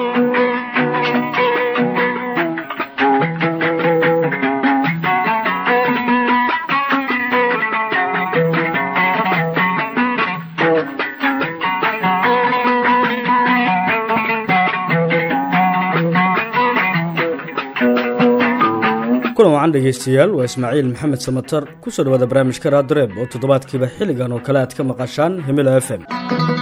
kulan wacan dhegaystayaal waa ismaaciil maxamed samatar ku soo dhawaada barnaamijka raadreeb oo toddobaadkiiba xilligan oo kale aad ka maqashaan himila f m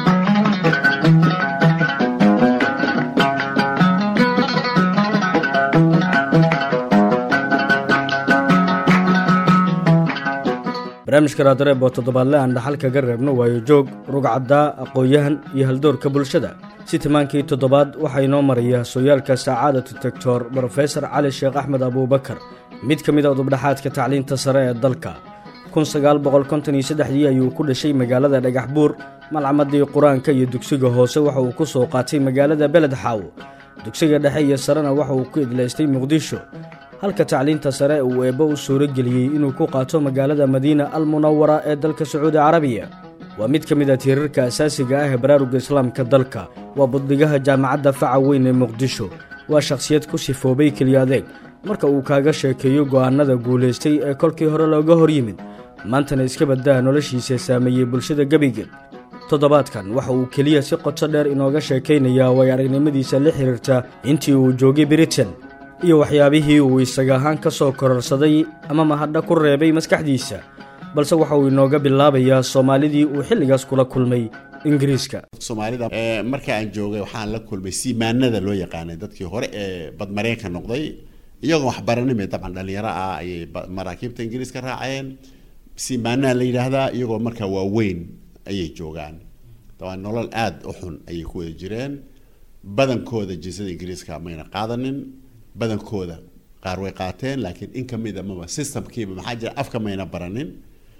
barnaamijka raadreeb oo toddobaadle aan dhaxal kaga reebno waayo joog rugcaddaa aqoon-yahan iyo haldoorka bulshada si timaankii toddobaad waxaa inoo maraya sooyaalka sacaadatu doctor brofesor cali sheekh axmed abuubakar mid ka mid a udubdhaxaadka tacliinta sare ee dalka dii ayuu ku dhashay magaalada dhagax buur malcamadii qur-aanka iyo dugsiga hoose waxa uu ku soo qaatay magaalada beled xaawo dugsiga dhexe iyo sarena waxa uu ku idlaystay muqdisho halka tacliinta sare uu eebbo u suuro geliyey inuu ku qaato magaalada madiina almunawara ee dalka sacuudi carabiya waa mid ka mid a tiirarka asaasiga ah ee baraaruga islaamka dalka waa buddigaha jaamacadda faca weyn ee muqdisho waa shakhsiyad ku sifoobay keliya adeeg marka uu kaaga sheekeeyo go'aannada guulaystay ee kolkii hore looga hor yimid maantana iska baddaa noloshiisa saameeyey bulshada gebigeed toddobaadkan waxa uu keliya si qoto dheer inooga sheekaynayaa way aragnimadiisa la xiriirta intii uu joogay britain iyo waxyaabihii uu isaga ahaan ka soo kororsaday ama mahadha ku reebay maskaxdiisa balse waxa uu inooga bilaabayaa soomaalidii uu xilligaas kula kulmay ingiriiska soomaalida marka aan joogay waxaan la kulmay siimaanada loo yaqaanay dadkii hore ee badmareenka noqday iyagoon waxbaranime dabcan dhalinyaro ah ayay maraakiibta ingiriiska raaceen siimaanaha la yidhaahdaa iyagoo markaa waaweyn ayay joogaan dabcan nolol aada u xun ayay ku wada jireen badankooda jinsada ingiriiska mayna qaadanin badankooda qaar way qaateen laakiin in kamid a maba systemkiiba maxaa jira afka mayna baranin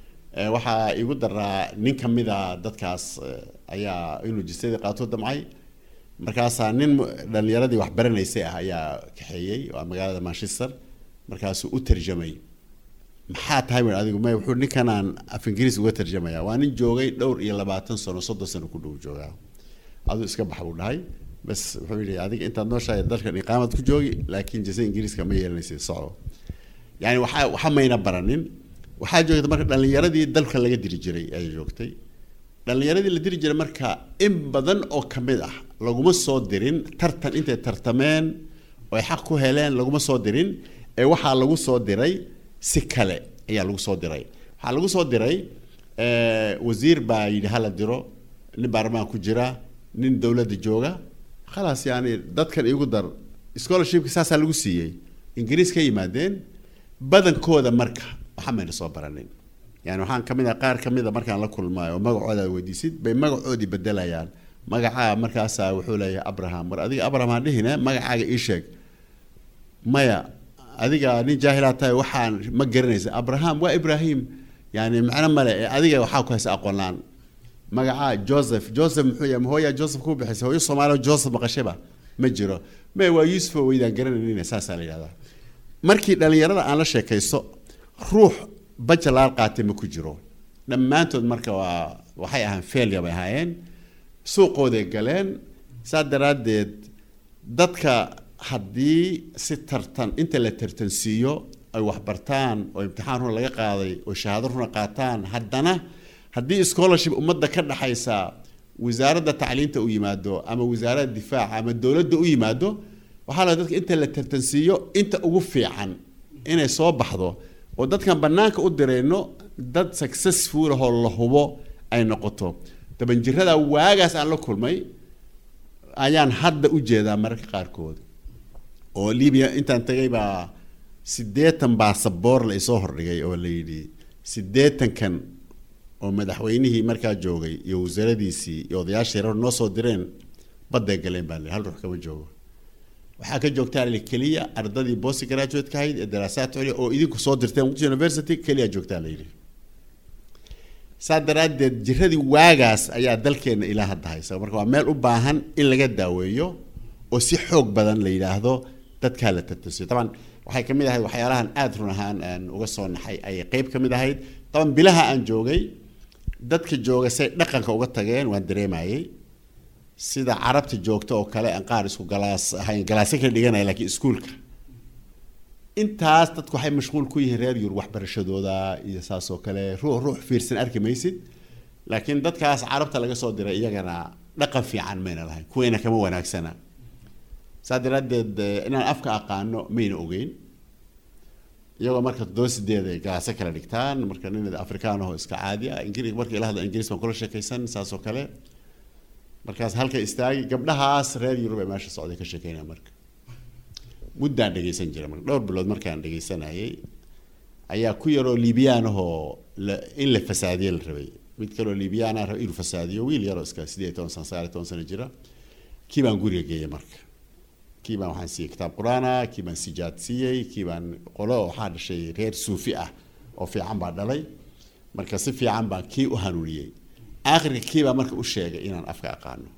waxaa igu daraa nin kamida dadkaas ayaa inuu jinsadii qaato damcay markaasaa nin dhalinyaradii wax baranaysay ah ayaa kaxeeyey waa magaalada manchester markaasuu u tarjamay maxaa tahay w adigu may wuxuu ninkanaan af ingiriis uga tarjamaya waa nin joogay dhowr iyo labaatan sano soddon sano ku dhow joogaa aduu iska bax buu dhahay bas wuxuu yidhi adiga intaad nooshahay dalkan iqaamad ku joogi laakiin jinsada ingiriiska ma yeelanaysid soco yani waxaa waxa mayna baranin waxaa joogta marka dhalinyaradii dalka laga diri jiray ayay joogtay dhalinyaradii la diri jiray marka in badan oo kamid ah laguma soo dirin tartan intay tartameen oy xaq ku heleen laguma soo dirin ee waxaa lagu soo diray si kale ayaa lagu soo diray waxaa lagu soo diray wasiir baa yidhi hala diro nin baarlamaan ku jira nin dowladda jooga khalaas yani dadkan igu dar scholarshipka saasaa lagu siiyey ingiriis ka yimaadeen badankooda marka waxa mayna soo baranin yani waxaan kamid ah qaar kamid a markaan la kulmaayo oo magacooda ad weydiisid bay magacoodii bedelayaan magacaa markaasaa wuxuu leeyahay abraham war adiga abraham aan dhihine magacaaga ii sheeg maya adiga nin jaahilaa tahay waxaan ma garanaysa abraham waa ibrahim yani macno male adiga waxaa ku haysa aqoonlaan magacaa joseph joseph muxuu yahay mahooyaa joseph ku bixisay hooyo soomaaliya joseph maqashaba ma jiro me waa yuusufo weydaan garanaynin saasaa la yidhahdaa markii dhalinyarada aan la sheekaysto ruux bajalaar qaatay ma ku jiro dhammaantood marka waa waxay ahaan failya bay ahaayeen suuqooday galeen saa daraaddeed dadka haddii si tartan inta la tartansiiyo ay waxbartaan oo imtixaan runa laga qaaday oo shahaado runa qaataan haddana haddii scholarship ummadda ka dhaxaysa wasaaradda tacliinta u yimaado ama wasaaradda difaaca ama dowladda u yimaado waxaa la dadka inta la tartansiiyo inta ugu fiican inay soo baxdo oo dadkan banaanka u dirayno dad successful ahoo la hubo ay noqoto dabanjirada waagaas aan la kulmay ayaan hadda u jeedaa mararka qaarkood oo libiya intaan tagay baa siddeetan baasaboor la isoo hordhigay oo la yidhi siddeetankan oo madaxweynihii markaa joogay iyo wasaaradiisii iyo odayaashii reer noo soo direen badday galeen baa la hal ruux kama joogo waxaa ka joogtaa la keliya ardadii post graduate ka ahayd ee daraasaad culya oo idinku soo dirteen muqdisho university keliya joogtaa la yidhi saa daraaddeed jiradii waagaas ayaa dalkeena ilaa hadda haysa marka waa meel u baahan in laga daaweeyo oo si xoog badan la yidhaahdo dadkaa la tartansiyo taban waxay ka mid ahayd waxyaalahan aada run ahaan aan uga soo naxay ayay qeyb ka mid ahayd taban bilaha aan joogay dadka jooga say dhaqanka uga tageen waan dareemayey sida carabta joogta oo kale aan qaar isku galaas ahayn galaasyo kala dhiganaya laakiin iskuulka intaas dadku waxay mashquul ku yihiin reer yurub waxbarashadooda iyo saas oo kale ruux ruux fiirsan arki maysid laakiin dadkaas carabta laga soo diray iyagana dhaqan fiican mayna lahayn kuweena kama wanaagsana saa daraadeed inaan afka aqaano mayna ogeyn iyagoo marka toddoba sideed ay galaasyo kala dhigtaan marka nin afrikaan aho iska caadi ah ingiri markii la hadla ingiriis baan kula sheekaysan saas oo kale markaas halka istaagi gabdhahaas reer yurub ee meesha socday ka sheekeynaya marka muddaan dhegeysan jiray marka dhowr bilood markaan dhegeysanayay ayaa ku yaroo liibiyaan ahoo in la fasaadiye la rabay mid kaloo liibiyaan ah raba inuu fasaadiyo wiil yaroo iska sideed toban sano sagaal toban sano jira kii baan guriga geeyay marka kii baan waxaan siiyey kitaab qur-aana kii baan sijaad siiyey kii baan qolo waxaa dhashay reer suufi ah oo fiican baa dhalay marka si fiican baan kii u hanuuniyey aakhirka kii baa marka u sheegay inaan afka aqaano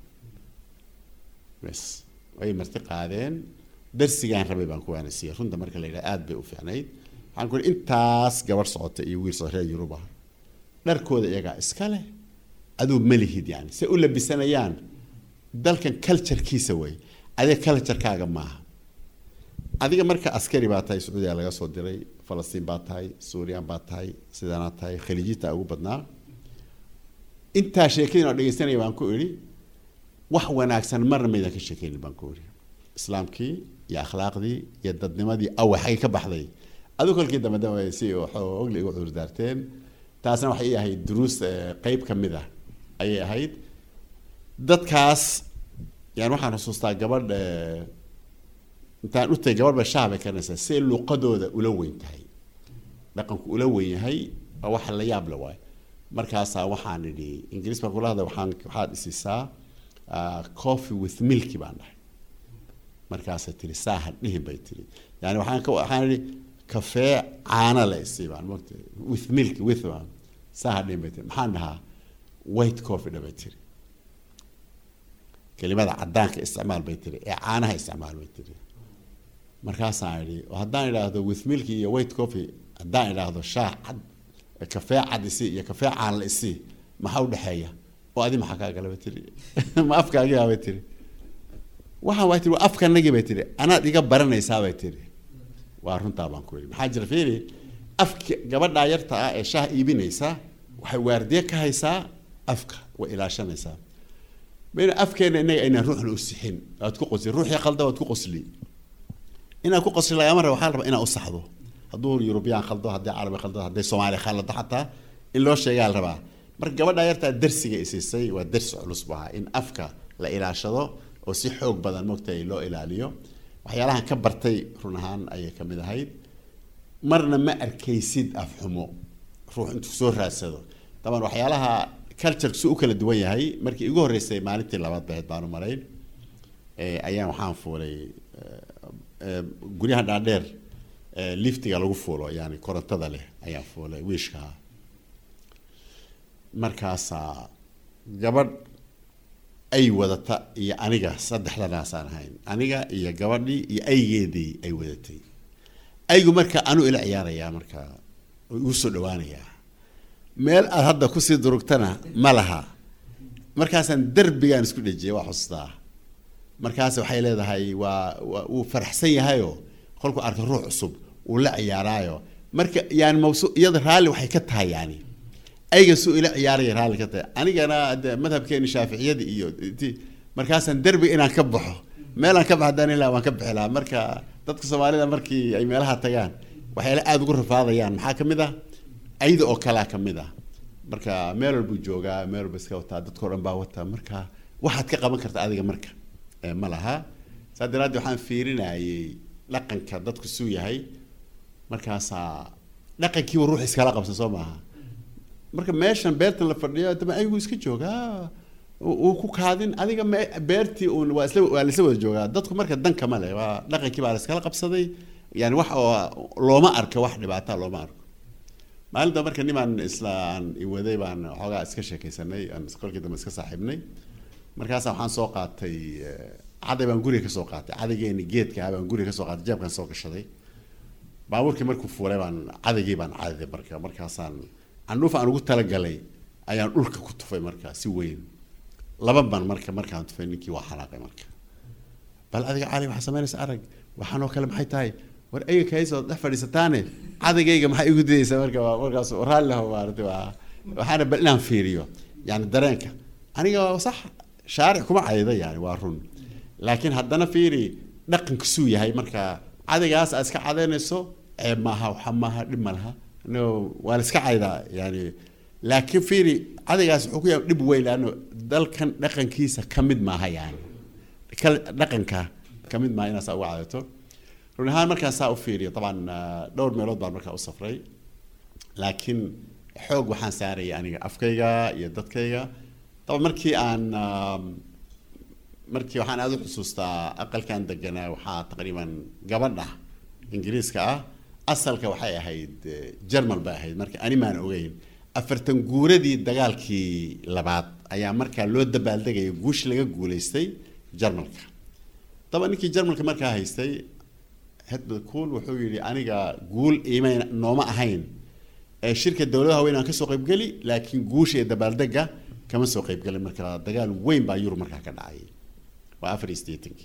bes way marti qaadeen darsigaan rabay baan ku waanasiiyey runta marka la yidhaha aada bay u fiicnayd waxaan ku ihi intaas gabar socota iyo wiil socota reer yurub ah dharkooda iyagaa iska leh aduu malihid yani say u labisanayaan dalkan culturekiisa way adiga culturekaaga maaha adiga marka askari baa tahay sacuudiya laga soo diray falastiin baa tahay suuriyan baa tahay sidaanaa tahay khaliijita ugu badnaa intaa sheekadin oo dhegeysanaya baan ku idhi wax wanaagsan marna maydan ka sheekeynin baan ku idhi islaamkii iyo akhlaaqdii iyo dadnimadii awa xagay ka baxday aduu kolkii dambe dambe si ogli igu cudurdaarteen taasna waxay ii ahayd duruus qeyb ka mid ah ayay ahayd dadkaas yani waxaan xusuustaa gabadh intaan u tagay gabadh ba shaah bay karinaysaa si luqadooda ula weyn tahay dhaqanku ula weyn yahay waa wax la yaab la waay markaasaa waxaan idhi ingiriis baan kula hadlay waxaan waxaad isiisaa coffee with milky baan dhahay markaasay tiri saaha dhihin bay tiri yani waxaan ka waxaan idhi kafee caana la isii baan mogta with milky with baan saaha dhihin bay tiri maxaan dhahaa white coffee dha bay tiri kelimada cadaanka isticmaal bay tiri ee caanaha isticmaal bay tiri markaasaan idhi haddaan idhaahdo with milky iyo white coffee haddaan idhaahdo shaah cad kafee cad isi iyo kafee caan la isi maxaa udhexeeya oo adi maxaa kaa gala bay tiri ma afkaagiyaa bay tiri waxaan waa tiri waa afkanagii bay tiri anaad iga baranaysaa bay tiri waa runtaa baan ku yidhi maxaa jira fiiri afka gabadhaa yarta ah ee shaah iibinaysa waxay waardiye ka haysaa afka way ilaashanaysaa bayna afkeena innaga aynaan ruuxna u sixin waad ku qosli ruuxii qalda waad ku qosli inaad ku qosli lagama raba waxaa la rabaa inaad u saxdo hadduu yurubiyaan khaldo haddii carabi khaldo hadday soomaali khalado xataa in loo sheegaa la rabaa marka gabadha yartaa darsiga isiisay waa darsi culus bu ahaa in afka la ilaashado oo si xoog badan mogtahay loo ilaaliyo waxyaalahan ka bartay run ahaan ayay kamid ahayd marna ma arkaysid afxumo ruux intuu soo raadsado daban waxyaalaha culture si u kala duwan yahay markii igu horreysay maalintii labaad bahayd baanu marayn ayaan waxaan fuulay guryaha dhaadheer liftiga lagu fuulo yani korontada leh ayaan fuulay wiishkaa markaasaa gabadh ay wadata iyo aniga saddexdanaasaan ahayn aniga iyo gabadhii iyo aygeedii ay wadatay aygu marka anuu ila ciyaarayaa marka igu soo dhawaanayaa meel aad hadda kusii durugtana ma laha markaasaan derbigaan isku dhejiyay waa xustaa markaas waxay leedahay waa wuu faraxsan yahayoo kolkuu arka ruux cusub uu la ciyaaraayo marka yani mawsu iyada raalli waxay ka tahay yani ayga suu ila ciyaaraya raalli ka tahay anigana de madhabkeeni shaaficiyada iyo ti markaasaan derbiga inaan ka baxo meelaan ka baxdaan ilaa waan ka bixi lahaa marka dadka soomaalida markii ay meelaha tagaan waxyaala aada ugu rafaadayaan maxaa kamid ah ayda oo kalea kamid ah marka meel walbuu joogaa meel walba iska wataa dadkao dhan baa wataa marka waxaad ka qaban karta adiga marka ma laha saa daraaddeed waxaan fiirinayay dhaqanka dadku suu yahay markaasaa dhaqankiiba ruux iskala qabsan soo maaha marka meeshan beertan la fadhiyo daba aygu iska joogaa uu ku kaadin adiga me beertii uun waa isla waa laisla wada joogaa dadku marka danka ma leh waa dhaqankii baa la iskala qabsaday yani wax oo looma arka wax dhibaata looma arko maalinta marka nimaan isla aan iwaday baan xoogaa iska sheekaysanay aan kolkii dambe iska saaxiibnay markaasa waxaan soo qaatay caday baan guriga kasoo qaatay cadaygeeni geedka ah baan guriga kasoo qaatay jeebkaan soo gashaday baabuurkii markuu fuulay baan cadaygii baan cadaday marka markaasaan candhuuf aan ugu talagalay ayaan dhulka ku tufay marka si weyn laba ban marka markaan tufay ninkii waa xanaaqay marka bal adiga cali waxaa samaynaysa arag waxaan oo kale maxay tahay war ayaga kaysoo dhex fadhiisataane cadagayga maxay igu didaysaa marka waa markaas raalli ho maarata waa waxaana bal inaan fiiriyo yani dareenka aniga waa sax shaaric kuma cayda yani waa run laakiin haddana fiiri dhaqanka suu yahay marka cadaygaas aad iska cadaynayso ceeb maaha waxa maaha dhib ma laha no waa la iska caydaa yani laakiin fiiri cadaygaas wuxuu ku yahay dhib weyn laano dalkan dhaqankiisa ka mid maaha yani dhaqanka ka mid maaha inaad saa uga cadato run ahaan markaan saa u fiiriyo taban dhowr meelood baan markaa u safray laakiin xoog waxaan saaraya aniga afkayga iyo dadkayga taban markii aan markii waxaan aada u xusuustaa aqalkan deganaa waxaa taqriiban gabadha ingiriiska ah asalka waxay ahayd jermal bay ahayd marka ani maan ogeyn afartan guuradii dagaalkii labaad ayaa markaa loo dabaaldegaya guush laga guulaystay jarmalka daba ninkii jarmalka markaa haystay hedbad cool wuxuu yidhi aniga guul iimay nooma ahayn ee shirka dowladaha haween aan kasoo qaybgeli laakiin guusha iyo dabaaldega kama soo qaybgelin marka dagaal weyn baa yurub markaa ka dhacay waa afar iyo sideetankii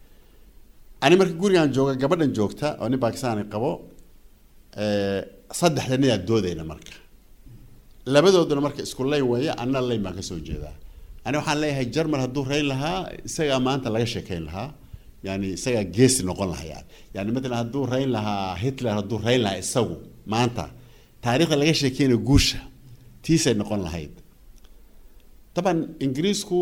ani marka gurigaan jooga gabadhan joogta oo nin bakistaani qabo saddexda nidaa doodayna marka labadooduna marka isku layn weeye anna layn baan kasoo jeedaa ani waxaan leeyahay jarmal hadduu rayn lahaa isagaa maanta laga sheekayn lahaa yani isagaa geesi noqon lahaa yani yani matalan hadduu rayn lahaa hitler hadduu rayn lahaa isagu maanta taariikhda laga sheekeynayo guusha tiisay noqon lahayd taban ingiriisku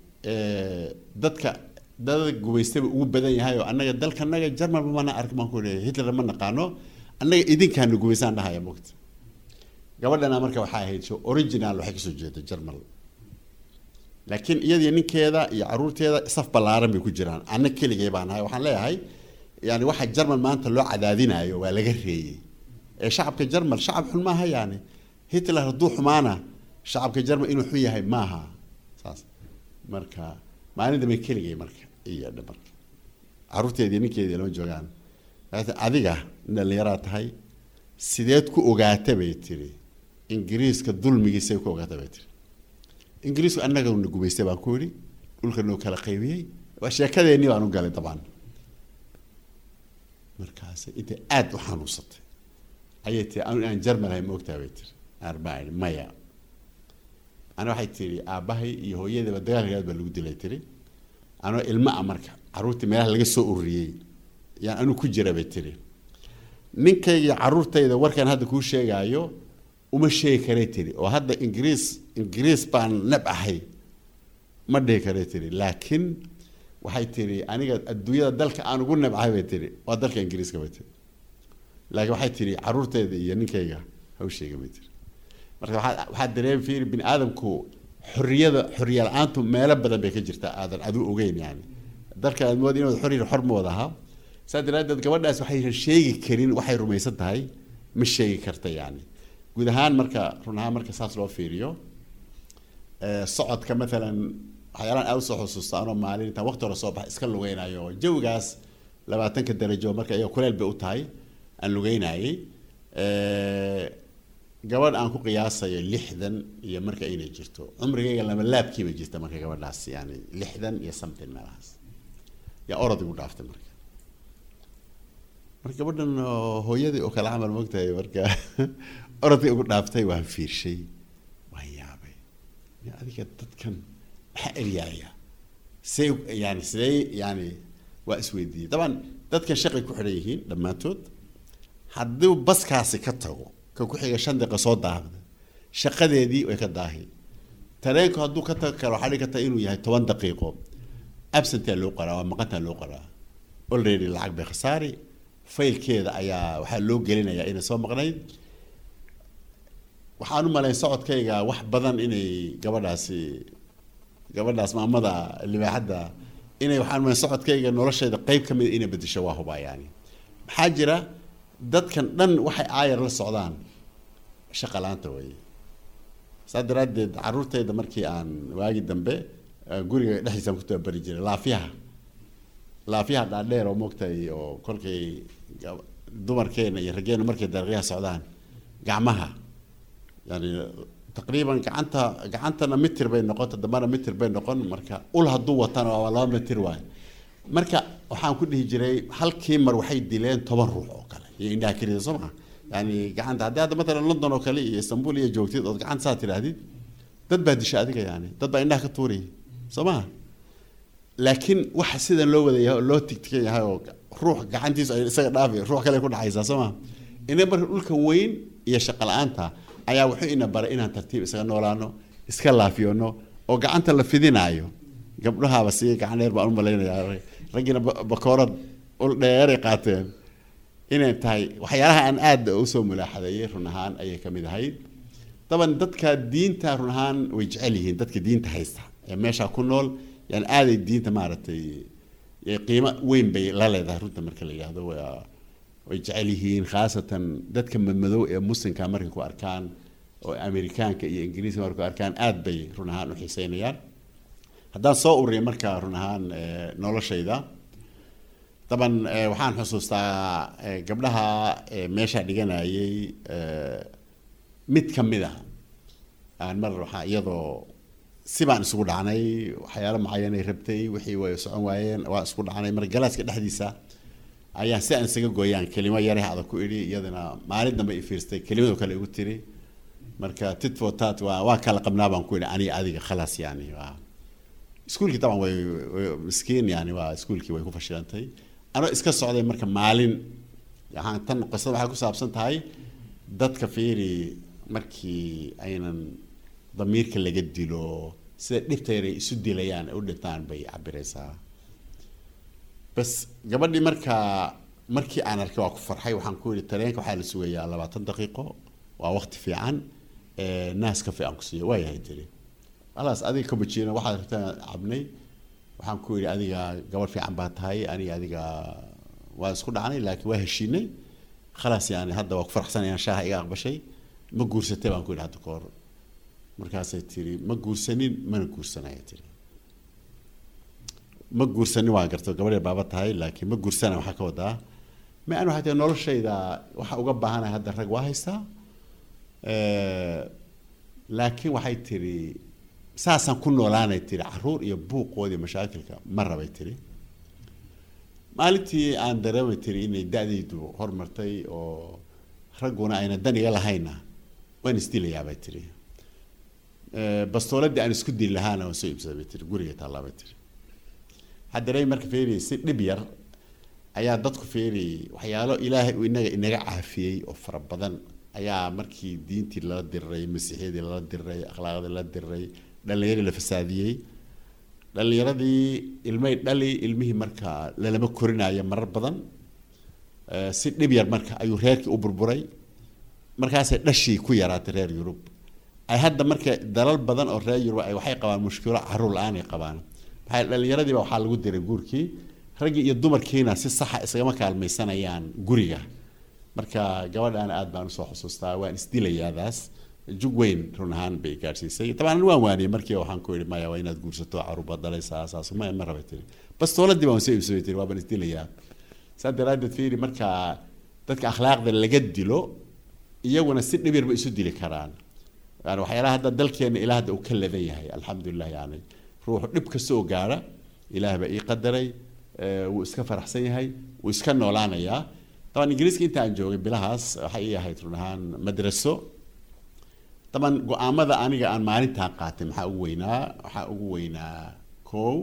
dadka dada gubaystaba ugu badan yahay oo annaga dalkanaga jarmalba mana ark baan ku leeyahay hitler ma naqaano annaga idinkaanu gubaysaan dhahaya mogta gabadhana marka waxaa ahayd so original waxay kasoo jeeda jarmal laakiin iyadiyo ninkeeda iyo caruurteeda saf ballaaran bay ku jiraan anna keligay baan ahay waxaan leeyahay yani waxa jarmal maanta loo cadaadinayo waa laga reeyey ee shacabka jarmal shacab xun maaha yani hitler hadduu xumaana shacabka jarmal inuu xun yahay maaha saas marka maalin dambe keligay marka iyo marka caruurteedii ninkeedii lama joogaan adiga dhalinyaraa tahay sideed ku ogaata bay tiri ingiriiska dulmigiisay ku ogaata bay tiri ingiriisku annaga na gubaystay baan ku yidhi dhulka noo kala qaybiyey waa sheekadeennii baan u galay dabcan markaas intay aada u xanuunsatay ayay tiri anu inaan jarmalahay ma ogtaha bay tiri arbaa maya ana waxay tiri aabbahay iyo hooyadaba dagaalkaad baa lagu dilay tiri anoo ilma a marka carruurtii meelaha laga soo ururiyey yaan anu ku jira bay tiri ninkayga caruurtayda warkan hadda kuu sheegaayo uma sheegi karay tiri oo hadda ingiriis ingiriis baan nab ahay ma dhihi karay tiri laakiin waxay tiri aniga adduunyada dalka aan ugu nab ahay bay tiri waa dalka ingiriiska bay tiri laakiin waxay tiri caruurtayda iyo ninkayga ha u sheegin bay tiri marka waxaa waxaa dareemi fiiri bini aadamku xorriyada xorriya la-aantu meelo badan bay ka jirtaa aadan adu ogeyn yani dalka aad mood inaad xorriya xor ma wada ahaa saa daraadeed gabadhaas waxaysan sheegi karin waxay rumaysan tahay ma sheegi karta yani guud ahaan marka run ahaan marka saas loo fiiriyo socodka maalan waxyaalaan aada usoo xusuusta anoo maalin intaan waqti hore soo baxa iska lugeynayo jawigaas labaatanka darajo marka iyaga kuleel bay u tahay aan lugeynayay gabadh aan ku qiyaasayo lixdan iyo marka inay jirto cumrigayga lama laabkiiba jirta marka gabadhaas yani lixdan iyo something meelahaas yaa orod igu dhaaftay marka marka gabadhan hooyadii oo kale camal mogtahay marka orodkii ugu dhaaftay waan fiirshay waan yaabay adiga dadkan maxaa eryaaya see yani sidee yani waa isweydiiyey daban dadkan shaqay ku xidhan yihiin dhammaantood hadduu baskaasi ka tago ka ku xiga shan daqiiqa soo daahda shaqadeedii way ka daahi tareenku hadduu ka tago kale waxaa dhigi karta inuu yahay toban daqiiqo absentaa loo qoraa waa maqantaa loo qoraa already lacag bay khasaari faylkeeda ayaa waxaa loo gelinayaa inay soo maqnayd waxaan u malayn socodkayga wax badan inay gabadhaasi gabadhaas maamada libaaxadda inay waxaan umalayn socodkayga noloshayda qeyb ka mid inay bedesho waa hubaa yani maxaa jira dadkan dhan waxay aayar la socdaan shaqa la-aanta weeye saa daraaddeed caruurtayda markii aan waagi dambe guriga dhexdiisaan ku tababari jiray laafiyaha laafiyaha dhaadheer oo moogtahay oo kolkay dumarkeena iyo raggeena markay dariiqyaha socdaan gacmaha yani taqriiban gacanta gacantana mitir bay noqon todobana mitir bay noqon marka ul hadduu watana waa laba mitir waayo marka waxaan ku dhihi jiray halkii mar waxay dileen toban ruux oo kale iyo indhaha kelida soo maa yani gacanta haddii hadda matalan london oo kale iyo istanbul iyo joogtid ood gacanta saa tidhaahdid dad baa disha adiga yani dad baa indhaha ka tuuraya soo maha laakiin waxa sidan loo wadayahay oo loo tigtigan yahay oo ruux gacantiisu ay isaga dhaafi ruux kale ku dhacaysaa soo maha ina marka dhulka weyn iyo shaqo la-aanta ayaa wuxuu ina baray inaan tartiib isaga noolaano iska laafiyoono oo gacanta la fidinaayo gabdhahaaba si gacan dheer baan u malaynayaa raggiina bakoorad ul dheeray qaateen inay tahay waxyaalaha aan aada usoo mulaaxadeeyey run ahaan ayay ka mid ahayd daban dadka diinta run ahaan way jecel yihiin dadka diinta haysta ee meesha ku nool yani aaday diinta maaragtay qiimo weyn bay la leedahay runta marka la yidhaahdo waa way jecel yihiin khaasatan dadka madmadow ee muslimka markay ku arkaan oo amerikaanka iyo ingiriiska markay ku arkaan aad bay run ahaan u xiiseynayaan haddaan soo ururiya marka run ahaan noloshayda daban waxaan xusuustaa gabdhaha meesha dhiganayay mid ka mid a aan mar waxaa iyadoo si baan isugu dhacnay waxyaalo macayanay rabtay wixii way socon waayeen waa isku dhacnay mar galaaska dhexdiisa ayaan si aan isaga gooyaan kelimo yare adag ku idhi iyadana maalin dambe i fiirstay kelimado kale igu tiri marka tit for tat waa waa kala qabnaa baan ku idhi aniga adiga khalaas yani waa iskuulkii taban way miskiin yani waa iskuulkii way ku fashilantay anoo iska socday marka maalin waxaan tan qisada waxay ku saabsan tahay dadka fiiri markii aynan damiirka laga dilo sida dhibtayray isu dilayaan ay u dhintaan bay cabiraysaa bas gabadhii markaa markii aan arkay waa ku farxay waxaan ku yidhi tareenka waxaa la sugayaa labaatan daqiiqo waa waqti fiican naas kafe aan ku siiyo waa yahay tiri alaas adiga kabajiina waxaad rabtaan cabnay waxaan ku yidhi adiga gabadh fiican baa tahay aniga adiga waa isku dhacnay laakiin waa heshiinay khalaas yani hadda waa ku faraxsan inaan shaaha iga aqbashay ma guursatay baan ku yidhi hadda kahor markaasay tiri ma guursanin mana guursanaya tiri ma guursanin waan garto gabadhay baaba tahay laakiin ma guursana waxaa ka wadaa ma an waxay tahay noloshayda waxa uga baahanahay hadda rag waa haystaa laakiin waxay tiri saasaan ku noolaanay tiri caruur iyo buuqoodii mashaakilka ma rabay tiri maalintii aan dareemay tiri inay da-daydu hormartay oo ragguna ayna dan iga lahayna waan isdilayaa bay tiri bastooladii aan isku dili lahaana waan soo iibsaday bay tiri guriga taallaa bay tiri waxaa dareemay marka feeri si dhib yar ayaa dadku feeri waxyaalo ilaahay uu inaga inaga caafiyey oo fara badan ayaa markii diintii lala diriray masiixiyadii lala diriray akhlaaqdii lala diriray dhalinyaradii la fasaadiyey dhalinyaradii ilmay dhali ilmihii marka lalama korinayo marar badan si dhib yar marka ayuu reerkii u burburay markaasay dhashii ku yaraatay reer yurub ay hadda marka dalal badan oo reer yurub ay waxay qabaan mushkilo caruur la-aan ay qabaan maxay dhallinyaradiiba waxaa lagu diray guurkii raggii iyo dumarkiina si saxa isagama kaalmaysanayaan guriga marka gabadhaana aad baan usoo xusuustaa waan isdilayaadaas jug weyn run ahaan bay gaadhsiisay dabcan waan waaniyey markii waxaan ku yidhi maya waa inaad guursato caruurbaad dhalaysaa saas ma ma rabay tiri bastooladii baan soo iibsabay tiri waa baan isdilayaa saa daraaddeed fiiri marka dadka akhlaaqda laga dilo iyaguna si dhib yarba isu dili karaan yani waxyaalaha hadda dalkeena ilaa hadda uu ka ladan yahay alxamdulilah yani ruuxu dhib kastoo gaara ilaah baa ii qadaray wuu iska faraxsan yahay wuu iska noolaanayaa daban ingiriiska inta aan joogay bilahaas waxay ii ahayd run ahaan madraso daban go-aamada aniga aan maalintaa qaatay maxaa ugu weynaa waxaa ugu weynaa kow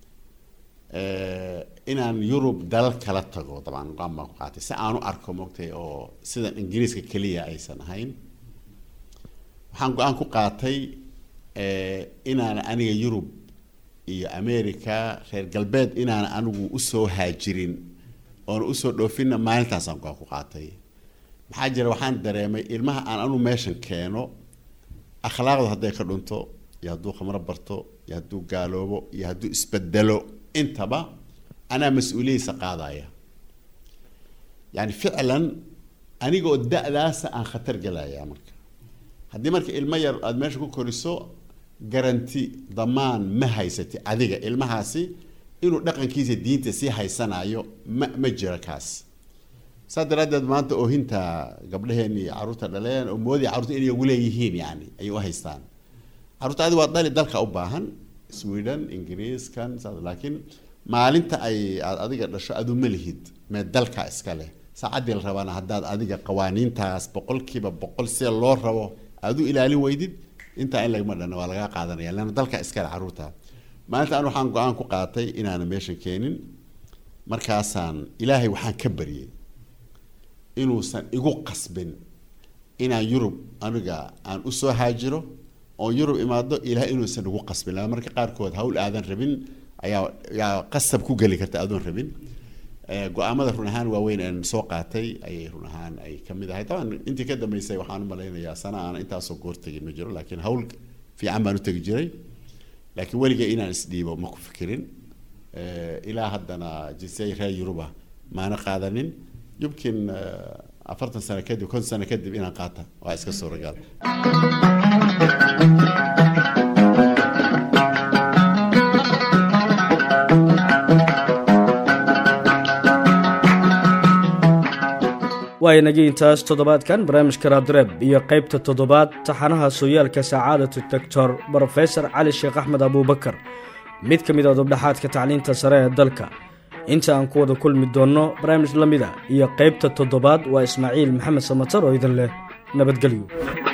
inaan yurub dalal kala tago dabcan go-aan baan ku qaatay si aan u arko mogtay oo sidan ingiriiska keliya aysan ahayn waxaan go-aan ku qaatay inaan aniga yurub iyo america reer galbeed inaan anigu usoo haajirin oona usoo dhoofinna maalintaasaan go-aan ku qaatay maxaa jira waxaan dareemay ilmaha aan anigu meeshan keeno akhlaaqdu hadday ka dhunto iyo hadduu khamro barto iyo hadduu gaaloobo iyo hadduu isbedelo intaba anaa mas-uuliyadiisa qaadaya yani ficlan anigoo da-daasa aan khatar gelaya marka haddii marka ilmo yar aada meesha ku koriso garanti damaan ma haysati adiga ilmahaasi inuu dhaqankiisa diinta sii haysanayo ma ma jiro kaas saa daraaddeed maanta oohinta gabdhaheen iyo carruurta dhaleen oo moodaya carruurta inay ugu leeyihiin yani ayay u haystaan carruurta adi waa dali dalka u baahan sweden ingiriiskan laakiin maalinta ay aad adiga dhasho adu ma lihid mee dalka iska leh saacaddii la rabaana haddaad adiga qawaaniintaas boqolkiiba boqol sida loo rabo aad u ilaalin weydid intaa in lagama dhana waa lagaa qaadanaya leanna dalka iskale carruurta maalinta an waxaan go-aan ku qaatay inaanan meeshan keenin markaasaan ilaahay waxaan ka baryay inuusan igu qasbin inaan yurub aniga aan usoo haajiro oon yurub imaado ilahay inuusan igu qasbin laa marka qaarkood hawl aadan rabin ayaa yaa qasab ku geli karta adoon rabin go-aamada run ahaan waaweyn aan soo qaatay ayay run ahaan ay kamid ahay taban intii ka dambeysay waxaan u malaynayaa sana aan intaasoo goor tegin ma jiro laakiin hawl fiican baan u tegi jiray laakiin weligay inaan isdhiibo ma ku fikirin ilaa haddana jinsiyay reer yuruba maana qaadanin yumkin afartan sano kadib konton sano kadib inaan qaata waa iska suuragal waayanagii intaas toddobaadkan barnaamijka raadreeb iyo qaybta toddobaad taxanaha sooyaalka sacaadatu doctor brofesor cali sheekh axmed abuubakar mid ka mid a dubdhexaadka tacliinta sare ee dalka inta aan ku wada kulmi doonno barnaamij la mida iyo qaybta toddobaad waa ismaaciil maxamed samatar oo idin leh nabadgelyo